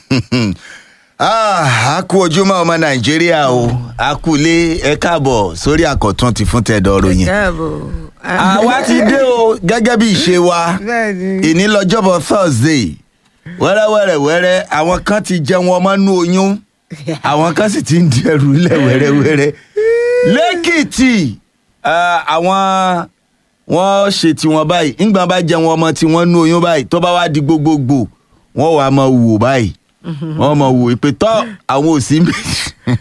Ah, a kú ojúmọ́ ọmọ nàìjíríà o a kú lé ẹ káàbọ̀ sórí àkọ́tún ti fún tẹ̀dọ̀ ròyìn. káàbọ̀. àwa ti dé o gẹ́gẹ́ bí ìṣe wa bẹ́ẹ̀ni. ìní lọ́jọ́bọ̀ thursday wẹ́rẹ́wẹ́rẹ́ wẹ́rẹ́ àwọn kan ti jẹun ọmọ nú oyún àwọn kan sì ti ń di ẹrù lẹ̀ wẹ́rẹ́wẹ́rẹ́ lẹ́kìtì ah, àwọn wọ́n ṣe tiwọn báyìí ńgbà bá jẹun ọmọ tiwọn nú oyún báyìí tó bá wá di gbogbogbò wọ́n wàá máa wò báyìí wọ́n máa wò pé tọ́ àwọn ò sí méjì.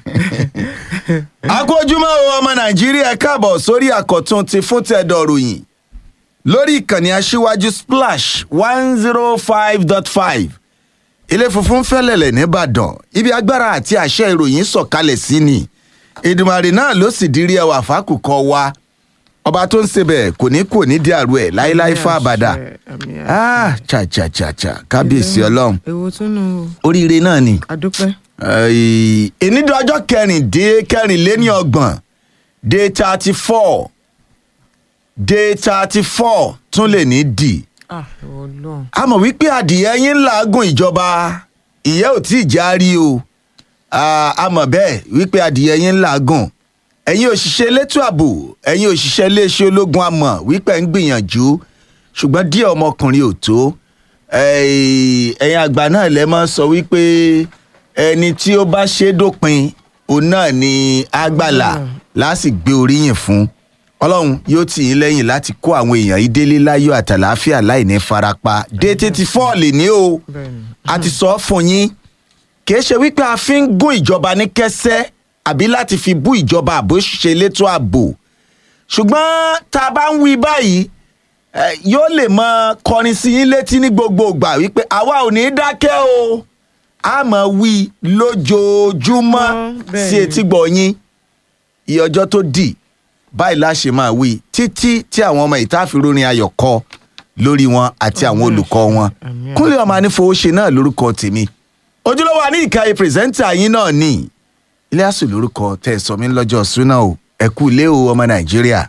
akójúmọ́ o ọmọ nàìjíríà káàbọ̀ sórí àkọ́tún ti fún tẹ̀dọ̀ ròyìn lórí ìkànnì aṣíwájú splash one zero five dot five ilé funfun fẹ́lẹ̀lẹ̀ nìbàdàn ibi agbára àti àṣẹ ìròyìn sọ̀kalẹ̀ sí ni ìdùmarè náà ló sì dirí ẹwà fákùkọ wa ọba tó ń sebẹ̀ kò ní kò ní di àrò ẹ̀ láéláé fún àbàdà àmì àṣẹ. ah cha cha cha cha kábíyèsí ọlọ́run èwo tún nù oríire náà ni adúpẹ́. ìnídìí ọjọ́ kẹrìndín kẹrìnléníọgbọ̀n day thirty four day thirty four tún lè ní dì ah ìwọ lọ́n. a mọ̀ wípé adìyẹ yín ń làágùn ìjọba ìyẹ́ ò tí ì já rí o Ah, a mọ̀ bẹ́ẹ̀ wípé adìyẹ yín ń làágùn ẹ̀yin òṣìṣẹ́ elétò ààbò ẹ̀yin òṣìṣẹ́ iléeṣẹ́ ológun a mọ̀ wípé ń gbìyànjú ṣùgbọ́n díẹ̀ ọmọkùnrin ò tó Eh, ẹ̀yin àgbà náà lẹ́ mọ́ sọ wípé ẹni tí ó bá ṣe é dópin òun náà ni àgbàlá láti gbé oríyìn fún ọlọ́run yóò tì í lẹ́yìn láti kó àwọn èèyàn yìí délé láyọ̀ àtàláfíà láì ní farapa dé tètè fọ́ọ̀lì ní o bẹ́ẹ̀ni. a ti sọ ọ́ fún yín kìí ṣe wípé a fi ń gún ìjọba ní kẹsẹ́ àbí láti fi bú ìjọba àbò ṣe létò ààbò ṣùgbọ́n tá a bá ń wí báyìí eh, yóò lè mọ kọrin sí yín létí ní gbogbo ìgbà wípé àwa ò ní dákẹ́ o a mọ̀ wí lójoojúmọ́ Mm, bẹ́ẹ̀ sí ni. etí gbọ̀ yín iye ọjọ́ tó dì báyìí la ṣe máa wí títí tí àwọn ọmọ ìtàfírórin ayọ̀ kọ lórí wọn àti àwọn olùkọ́ wọn Àmín. kúnlẹ̀ ọmọ anífowóṣe náà lórúkọ tèmi ojúlówó àní ìkàyè pírẹsẹ́ńtà yín náà ní ilé àsù lórúkọ tẹ̀ sọ mí lọ́jọ́ súná o ẹ kú ilé o ọmọ nàìjíríà.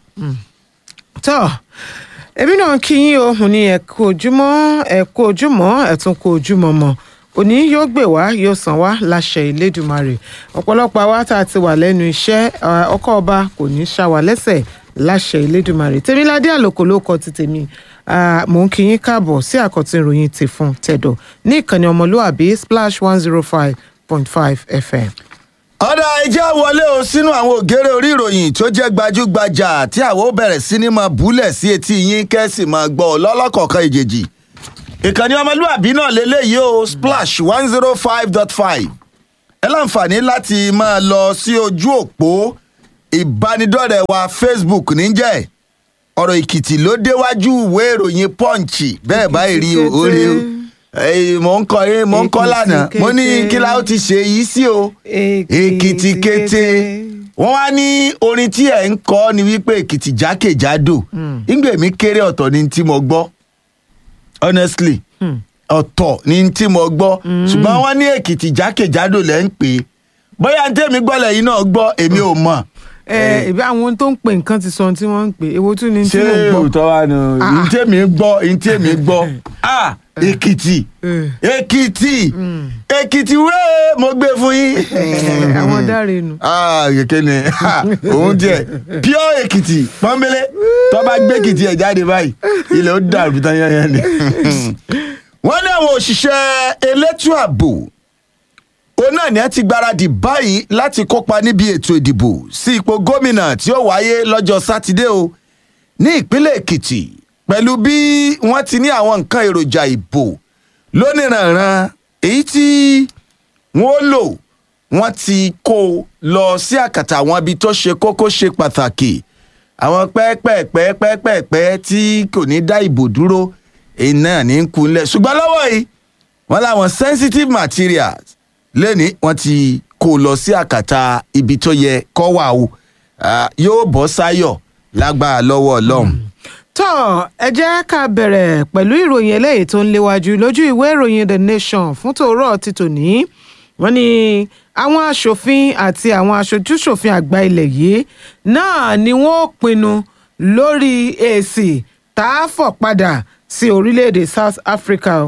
tọ́ èmi náà kí yín o mo ní ẹ kú ojúmọ́ ẹ kú ojúmọ́ ẹ tún kú ojúmọ́ mọ́ òní yóò gbè wá yóò sàn wá láṣẹ ìlédùmarè ọ̀pọ̀lọpọ̀ àwa tá a ti wà lẹ́nu iṣẹ́ ah, ọkọ̀ ọba kò ní í ṣá wa lẹ́sẹ̀ láṣẹ ìlédùmarè tèmiládé àlòkò ló kọ ti tèmi Ah, mò ń kí yín káàbọ̀ sí àkọ́tún ìròyìn ti fún tẹ̀dọ̀ ní ìkànnì ọmọlúàbí splash one zero five point five fm. ọ̀dà ẹja wọlé o sínú àwọn ògèrè orí ìròyìn tó jẹ́ gbajúgbajà tí àwọn ó bẹ̀rẹ̀ sí ní máa búlẹ̀ sí etí yín kẹ́sì máa gbọ́ ọ lọ́lọ́kọ̀ọ̀kan ìjèjì ìkànnì ọmọlúàbí náà lélẹ́yìí o splash one zero five dot five ẹ láǹfààní láti máa lọ sí ojú òpó ìbánidọ́rẹ̀ẹ́ wa facebook níjẹ́ ọ̀rọ̀ èkìtì ló déwájú ìwé ìròyìn punch bẹ́ẹ̀ báyìí rí o ó rí o Eh, mò ń kọ yín mò ń kọ́ Èkìtì lánàá mo ní kété. kí la ó ti ṣe yìí sí o èkìtì kété wọ́n wá ní orin tí ẹ̀ ń kọ́ ni wípé èkìtì jákèjádò ìgbè mi kéré ọ̀tọ̀ ni tí mo gbọ́ honestly ọ̀tọ̀ ni tí mo gbọ́ ṣùgbọ́n wọ́n ní èkìtì jákèjádò lẹ́ ń pè é bóyá ní tèmi gbọ́ lẹ́yìn náà gbọ́ èmi ò mọ̀ ẹ ìbí àwọn ohun tó ń pè nǹkan ti sọ ohun tí wọ́n ń pè èwo tún ni tí ṣé mò ń gbọ́. òótọ́ wa nù Ah. ní tèmi gbọ́ ní tèmi gbọ́ ah èkìtì Eh. èkìtì èkìtì wéé mo gbé fún yín. Eh, àwọn dáre nù. ah kẹ̀kẹ́ ni ah, òun tiẹ̀ pure èkìtì pọ́nbélé tó bá gbé èkìtì ẹ̀ jáde báyìí ilẹ̀ ó dàrú tán yányán ni. wọ́n ní àwọn òṣìṣẹ́ elétò ààbò òun náà ni ẹ ti gbáradì báyìí láti kópa níbi ètò ìdìbò sí ipò gómìnà tí ó wáyé lọ́jọ́ sátidé o ní ìpínlẹ̀ èkìtì pẹ̀lú bí wọ́n ti ní àwọn nǹkan èròjà ìbò lóníranran èyí tí wọ́n lò wọ́n ti kó o lọ sí àkàtà àwọn ibi tó ṣe kókó ṣe pàtàkì àwọn pẹ́ẹ́pẹ́ẹ́pẹ́ẹ́pẹ́ẹ́pẹ́ tí kò ní dá ìbò dúró èyí náà ní í kunlẹ̀ ṣùgbọ́n lọ́wọ́ yìí wọ́n láwọn sensitive materials lẹ́ni wọ́n ti kó o lọ sí àkàtà ibi tó yẹ kó wà o Ah, yóò bọ́ sáyọ̀ lágbára lọ́wọ́ ọlọ́run. tọ́ ẹ jẹ́ ká bẹ̀rẹ̀ pẹ̀lú ìròyìn eléyìí tó ń léwájú lójú ìwé ìròyìn the nation fún tòórọ́ ti tòní wọ́n ní àwọn aṣòfin àti àwọn aṣojúṣòfin àgbà ilẹ̀ yìí náà ni wọ́n pinnu lórí èsì tá a fọ̀ padà sí orílẹ̀-èdè south africa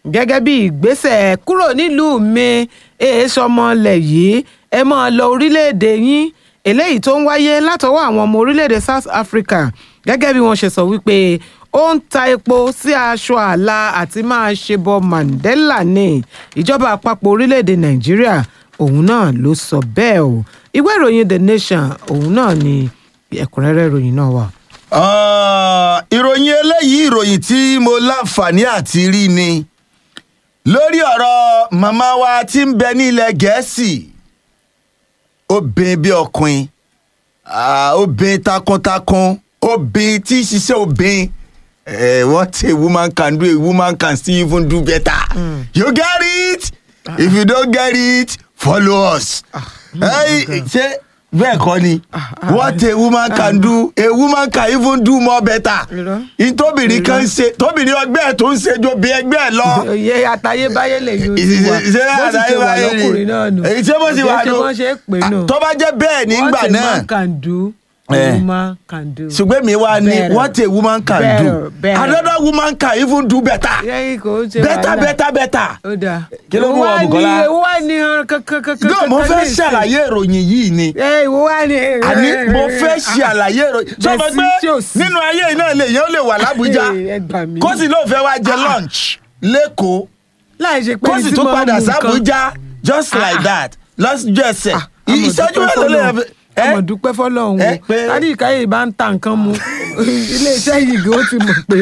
gẹ́gẹ́ bí ìgbésẹ̀ kúrò nílùú mi èèṣọ ọmọlẹ̀ yìí ẹ máa lọ orílẹ̀-èdè yín eléyìí tó ń wáyé látọwọ́ àwọn ọmọ orílẹ̀-èdè South Africa gẹ́gẹ́ bí wọ́n ṣe sọ wípé ó ń ta epo sí aṣọ àlà àti máa ṣe bọ Mandela ní ìjọba àpapọ̀ orílẹ̀-èdè Nàìjíríà òun náà ló sọ bẹ́ẹ̀ o ìwé ìròyìn The Nation òun náà ni ẹ̀kúnrẹ́rẹ́ ìròyìn náà wà. Ah, ìròyìn eléyìí ìròyìn tí mo láǹfààní àti rí ni lórí ọ̀rọ̀ màmá wa tí ń bẹ ní ilẹ̀ gẹ̀ẹ́sì obìnrin bí ọkùnrin ah, obìnrin takuntakun obìnrin tí ń ṣiṣẹ́ obìnrin eh, what a woman can do a woman can still even do better you get it if you don't get it follow us. Hey, ṣé bẹ́ẹ̀ kọ́ ni what a woman can do a woman can even do more better Irọ́. ìtòbìnrin kan ṣe tóbìnrin ọgbẹ́ ẹ̀ tó ń ṣe ju obìnrin ẹgbẹ́ ẹ̀ lọ òye àtayébáyé lè yóò ti wà ṣe bó ti ṣe wà lọkùnrin náà nù èyí tí bó ṣe wà Kì í nù ṣe bọ́n ṣe é pè nù tó bá jẹ́ bẹ́ẹ̀ nígbà what a náà man can do a Eh. woman can do. ṣùgbọ́n mi wá ní Better. what a woman can Better, do better. another woman can even do better yẹ́yìn kò ń ṣe better wàhálà. better better. ó dáa. Kí ló mú ọ, Bùkọ́lá? ìwọ wá ní ọ̀rọ̀ kankan kankan. yóò mo fẹ́ ṣàlàyé ìròyìn yìí ni ẹ ìwọ wá ní. àní mo fẹ́ ṣe àlàyé ìròyìn sọ ma Bẹ́sí pé tí ò sí. nínú ayé yìí náà lèyàn ó lè wà lábújá ẹ gbà mí. kó sì lóò fẹ́ wá jẹ lunch lẹ́kọ̀ọ́ láì ṣe pé kó sì tí tún mo padà mú nǹkan- sábújá just Ah, like ah. that lọ́jọ́ ẹsẹ̀ Ah, àmọ̀ ìṣẹ́jú dúpẹ́ mélòó lè fọ́lọ́run. fi. ẹ́? àmọ̀ dúpẹ́ fọlọ́run ẹ o pé- tádì ìkáyè bá ń ta nǹkan mu iléeṣẹ́ yìí gan ó ti mọ̀ pé.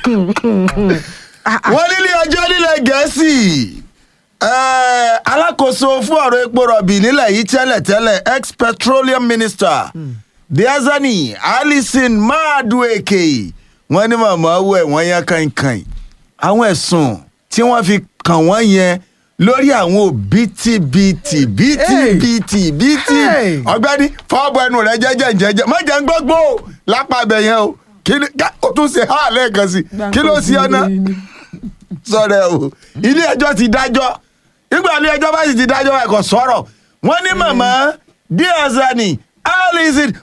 Ah, ah. wọ́n nílé ọjọ́ nílẹ̀ gẹ̀ẹ́sì eh, alákòóso fún ọ̀rọ̀ epo rọ̀bì nílẹ̀ yìí tẹ́lẹ̀tẹ́lẹ̀ ex petroleum minister diazani alison madueke wọ́n ní màmá owó ẹ̀ wọ́n yán kankan àwọn ẹ̀sùn tí wọ́n fi kàn wọ́n yẹn lórí àwọn òbítíbitì bítíbitì bítí Hey. ọ̀gbẹ́ni fọwọ́bọ ẹnu rẹ jẹ́jẹ́ jẹ́jẹ́ má jẹ́ ń gbọ́gbó lápá abẹ yẹn o kí ni ká- o tún ṣe hàn lẹ́ẹ̀kan sí kí ló ṣe ọ náà sọ̀rọ̀ o ilé ẹjọ́ ti dájọ́ nígbà ilé ẹjọ́ bá sì ti dájọ́ ẹ̀kọ́ sọ̀rọ̀ wọ́n ní màmá díazani alison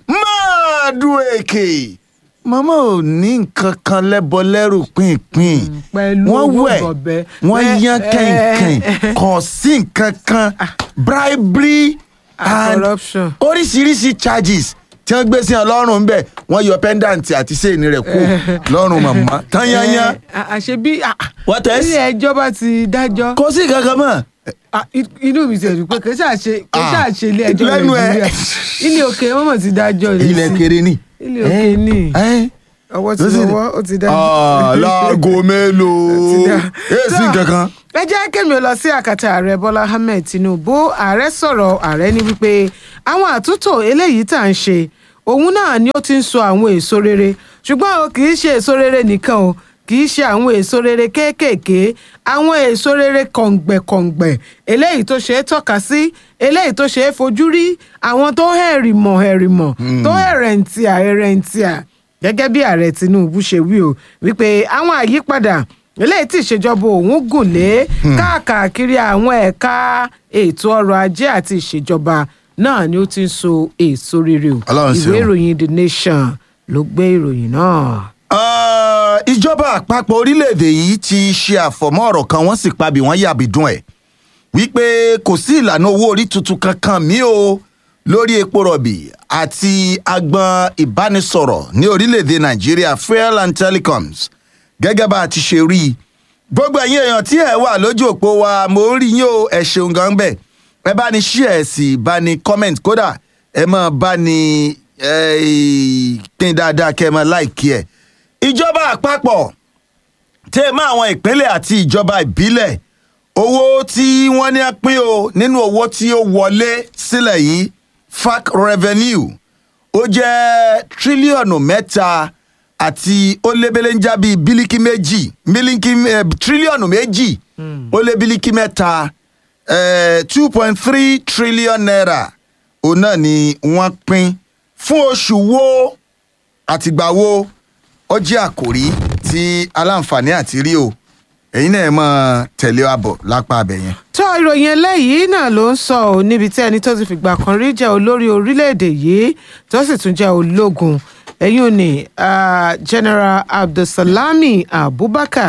madueke màmá ò ní nǹkan kan lẹ́bọ lẹ́rù pínpín pẹ̀lú wọ́n owó wẹ̀ bọ̀bẹ. wọ́n Bẹ́ẹ̀, yán eh, kẹ̀kẹ́ eh, kò sí nǹkan kan bribery Ah, and corruption. oríṣiríṣi charges tí wọ́n gbé sí ọ lọ́rùn ńbẹ̀ wọ́n yọ pendant àti sèéni rẹ̀ kú lọ́rùn màmá tán yányán Eh, àṣẹ bí ah, ah, What else? ilé ẹjọ́ bá ti dájọ́ kò sí kankan mọ́. ah, i- inú mi ti ẹ̀dùn pé kì í ṣàṣe kì í Ah, ṣàṣe ilé ẹjọ́ lẹ́nu ẹ̀. nàìjíríà ilé òkè wọn mọ̀ ti dájọ́ rẹ̀ ilẹ̀ sí. kéré ni. ilé òkè ní ẹ́ ọwọ́ ti ló sì- lọ́wọ́ ó ti dájọ́. Ah, láago mélòó Ti dá. èsì Tó, kankan. ẹ jẹ́ kémi lọ sí àkàtà ààrẹ bọ́lá ahmed tinubu ààrẹ sọ̀rọ̀ ààrẹ ní wípé àwọn àtúntò eléyìí tá à ń ṣe òun náà ni ó ti ń so àwọn èso rere ṣùgbọ́n o kì í ṣe èso rere nìkan o kì í ṣe àwọn èso rere kéékèèké àwọn èso rere kọ̀ǹgbẹ̀kọ̀ǹgbẹ̀ eléyìí tó ṣe é tọ́ka sí eléyìí tó ṣe é fojú rí àwọn tó hẹ̀rìmọ̀ hẹ̀rìmọ̀ tó hẹ̀rẹ̀ǹtìà hẹ̀rẹ̀ǹtìà gẹ́gẹ́ bí ààrẹ tinubu ṣe wí o wípé àwọn àyípadà eléyìí tí ìṣèjọba òun gùn lé káàkiri àwọn ẹ̀ka ètò ọrọ̀ ajé àti ìṣèjọba náà ni ó ti ń so èso rere o Ọlọ́run ṣeun. ìwé ìròyìn the nation ló gbé ìròyìn náà. Ah, ìjọba àpapọ̀ orílẹ̀-èdè yìí ti ṣe àfọ̀mọ́ ọ̀rọ̀ kan wọ́n sì pabì wọ́n yàbí dùn ẹ̀ wípé kò sí ìlànà owó orí tuntun kankan mí o lórí epo rọ̀bì àti agbọn ìbánisọ̀rọ̀ ní orílẹ̀-èdè nàìjíríà fuel and telecoms gẹ́gẹ́ bá a ti ṣe rí i gbogbo ẹ̀yin èèyàn tí ẹ̀ wà lójú òpó wa mo ń rí yín o ẹ̀ ṣeun gan bẹ́ẹ̀ ẹ bá ní share ẹ̀ sì bá ní comment kódà ẹ máa bá ní eh, pín dáadáa kẹ́ ẹ máa like ẹ̀ ìjọba àpapọ̀ tẹ́ ẹ mọ́ àwọn ìpínlẹ̀ àti ìjọba ìbílẹ̀ owó tí wọ́n ní á pín o nínú owó tí ó wọlé sílẹ̀ yìí fac revenue ó jẹ́ tírílíọ̀nù mẹ́ta àti ó lébélé ń já bíi bílíkì méjì bílíkì eh, tírílíọ̀nù méjì ó lé bílíkì mẹ́ta two point three trillion naira òun náà ni wọ́n pín fún oṣù wo àtìgbà wo ó jẹ́ àkòrí tí aláǹfààní àti rí o ẹ̀yin náà ẹ máa tẹ̀lé wa bọ̀ lápá abẹ yẹn. tó ìròyìn eléyìí náà ló ń sọ ọ́ níbi tí ẹni tó ti fìgbà kan rí jẹ́ olórí orílẹ̀-èdè yìí tó sì tún jẹ́ ológun ẹ̀yìn òní ah, general abdulsalami abubakar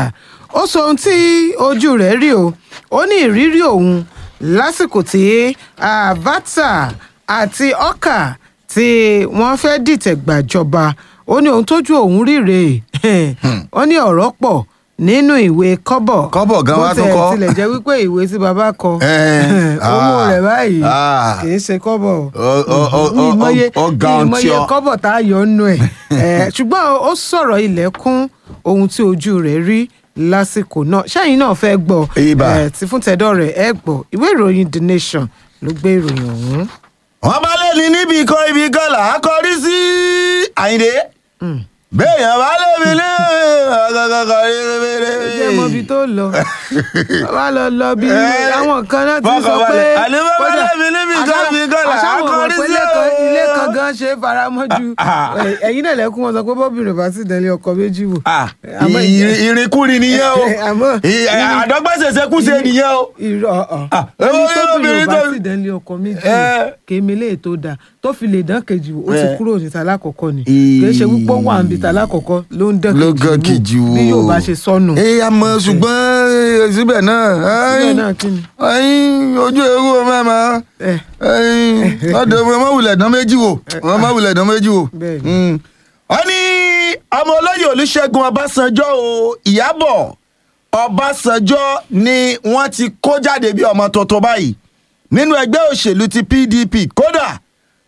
ó sọ ohun tí ojú rẹ̀ rí o ó ní ìrírí òun lásìkò tí Abacha àti ọkà tí wọ́n fẹ́ dìtẹ̀ gbàjọba ó ní ohun tójú òun rí rèé ó ní ọ̀rọ̀ pọ̀ nínú ìwé kọ́bọ̀ Kọ́bọ̀ gan wá tún bó kọ́. tẹ̀ tilẹ̀ jẹ́ wípé ìwé tí bàbá kọ Eh, owó ah, rẹ̀ báyìí ah. kì í ṣe kọ́bọ̀ Ọ- ọ- ọ- ní ọ- ìmọye ọ- ọ̀gá ohun tí ìmọye ọ- kọ́bọ̀ tá a yọ nù ẹ̀ Eh, ṣùgbọ́n ó sọ̀rọ̀ ilẹ̀kùn ohun tí ojú rẹ̀ rí lásìkò náà ṣẹ́yìn náà fẹ́ gbọ́ Ibà. eh, tí fún tẹ̀dọ̀ rẹ̀ ẹ gbọ́ ìwé ìròyìn The Nation ló gbé ìròyìn ọ̀hún. wọ́n bá lè ní níbi kan ibi kan là á kọrí sí àyìndé béèyàn bá lè mi ní ọ̀gọ̀gọ̀gọ̀ jẹ́ mọ ibi tó lọ bàbá lọ lọ bí Eh, àwọn kan náà ti fọkàn sọ pé balẹ̀. Àní bàbá kódà, lẹ́mi níbi kan àṣà- ibi kan là á àṣà wọn mọ̀ kọrí pé sí ilé kan- o. ilé kan gan ṣe faramọ́ ju Ah. eh, ẹ̀yin náà lẹ́kún wọn sọ pé bọ́bìnrin bá sì tẹ̀lé ọkọ méjì wò. Àmọ́ Ìrìn- ìrìnkúrin nìyẹn o Àmọ́- àdọ́gbẹ́sẹ̀sẹ̀kúṣe nìyẹn o. irọ́ ọ̀hún. Ah, ẹni ewé tó obìnrin bìnrin bá tó- sì dánlé ọkọ méjì Eh. kémi lè tó dáa tó fi lè dán kejì wò ó ti Eh. kúrò níta lákọ̀ọ́kọ́ ni Ì- kì í ṣe wípé ó wà níbi ta lákọ̀ọ́kọ́ ló ń dán ló gán kejì wo bí yóò bá ṣe sọnù. ẹ àmọ́ ṣùgbọ́n síbẹ̀ náà síbẹ̀ náà kí ni. ẹyin ojú ewu ọmọ ẹ máa Eh. ẹyin ọdọ ọmọ wulẹ̀ dán méjì wò ọmọ wulẹ̀ dán méjì wò. Bẹ́ẹ̀ni. Mm. wọ́n ní ọmọ olóyè olùṣègùn ọbásanjọ́ o ìyábọ̀ ọbásanjọ́ ni wọ́n ti kó jáde bí ọmọ tuntun báyìí nínú ẹgbẹ́ òṣèlú ti pdp kódà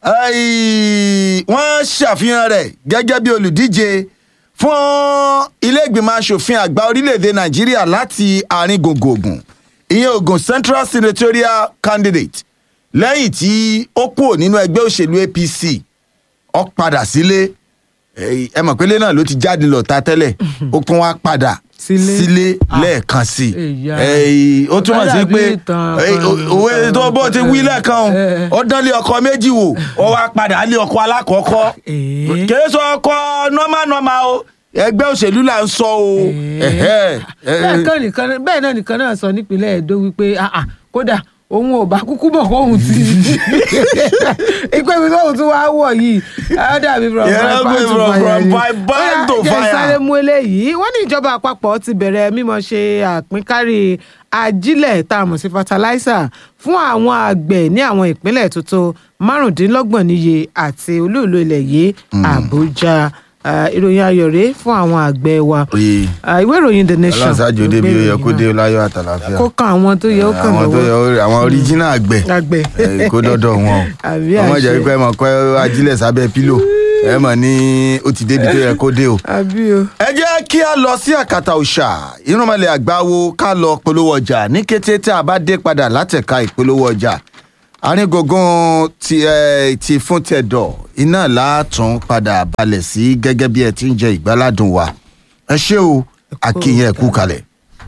ẹ̀yìn, wọ́n ṣàfihàn rẹ̀ gẹ́gẹ́ bí olùdíje fún ilé ìgbìmọ̀ asòfin àgbà orílẹ̀-èdè nàìjíríà láti àárín gbùngbùn Ògùn ìyẹn Ògùn central senatorial candidate lẹ́yìn tí ó kúrò nínú ẹgbẹ́ òṣèlú apc ó padà sílé ẹ ẹ mọ̀ pé ilé náà ló ti jáde lọ ta tẹ́lẹ̀ ó tún wá padà Sílé. sílé lẹ́ẹ̀kan sí i Èyà. Ẹ, ó túmọ̀ sí Dàbí pé ìtàn ẹ, kan. o- òwe tó bó ti wí lẹ́ẹ̀kan Eh. o ó dán lé ọkọ méjì wò ó wá padà lé ọkọ alákọ̀ọ́kọ́ Eh. kìí sọ ọkọ normal normal o ẹgbẹ́ òṣèlú là ń sọ o Ẹ̀hẹ́. bẹ́ẹ̀ kan nìkan náà- bẹ́ẹ̀ náà nìkan náà sọ nípínlẹ̀ Ẹdó wípé ah, ah, kódà òun ò bá kúkú bọ̀ kóhun ti ìpè mi tóhun tún wáá wọ̀ yìí á dàbí from Yeah, fire to from- fire from ni. fire Ó to yá, jẹ́ fire. sáré mú eléyìí wọ́n ní ìjọba àpapọ̀ ti bẹ̀rẹ̀ mímọ ṣe àpínkárí ajílẹ̀ tá a mọ̀ sí fertilizer fún àwọn àgbẹ̀ ní àwọn ìpínlẹ̀ tuntun márùndínlọ́gbọ̀n níye àti olúùlú ilẹ̀ yìí Àbújá Ah, ìròyìn ayọ̀ rèé fún àwọn àgbẹ̀ wa Oye. Ah, ìwé ìròyìn The Nation ọlọ́sàájú ló débi gbé ó yẹ ìròyìn kó náà dé láyọ̀ àtàlàfíà kó kan àwọn tó yẹ ó kàn àwọn tó yẹ lọ́wọ́ ó- àwọn original àgbẹ̀ àgbẹ̀ ẹ, kó dọ́dọ̀ wọn o Àbí ọmọ àṣẹ. jẹ́ pé ẹ mọ̀ kọ́ ajílẹ̀ sábẹ́ pílò ẹ mọ̀ ní ó ti débi tó yẹ kó dé o. àbí o. ẹ jẹ́ kí a lọ sí àkàtà òòṣà irúnmọ̀lẹ̀ àgbáwo ká lọ polówó ọjà ní kété tí a bá dé padà látẹ̀ka ìpolówó ọjà arígógún ti ẹ ti fún tẹ̀dọ̀ iná látún padà balẹ̀ sí gẹ́gẹ́ bí ẹ ti ń jẹ ìgbáládùn wa ẹ ṣé o akínyẹn ẹ kú kalẹ̀.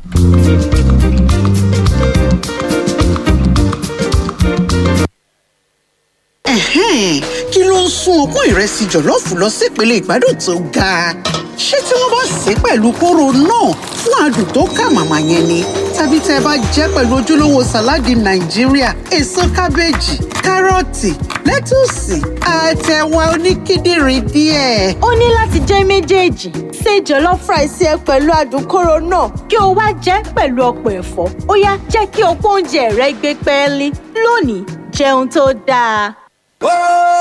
Ẹ̀hẹ́n, kí ló ń sún ọpọ́n ìrẹsì jọ̀lọ́ọ̀fù lọ sípele ìgbádùn tó ga ṣé tí wọ́n bá sè é pẹ̀lú kóró náà fún adùn tó kà màmá yẹn ni tàbí tẹ́ ẹ bá jẹ́ pẹ̀lú ojúlówó sàláàdì nàìjíríà èso kábéèjì kárọ̀tì lẹ́tùsì àtẹ̀wà oníkíndìnrín díẹ̀. ó ní láti jẹ́ méjèèjì ṣe jollof rice ẹ pẹ̀lú adùn kóró náà kí o wá jẹ́ pẹ̀lú ọ̀pọ̀ ẹ̀fọ́ ó yá jẹ́ kí ọ̀pọ̀ oúnjẹ rẹ gbé pẹ́ẹ́lí lónìí jẹun tó dáa.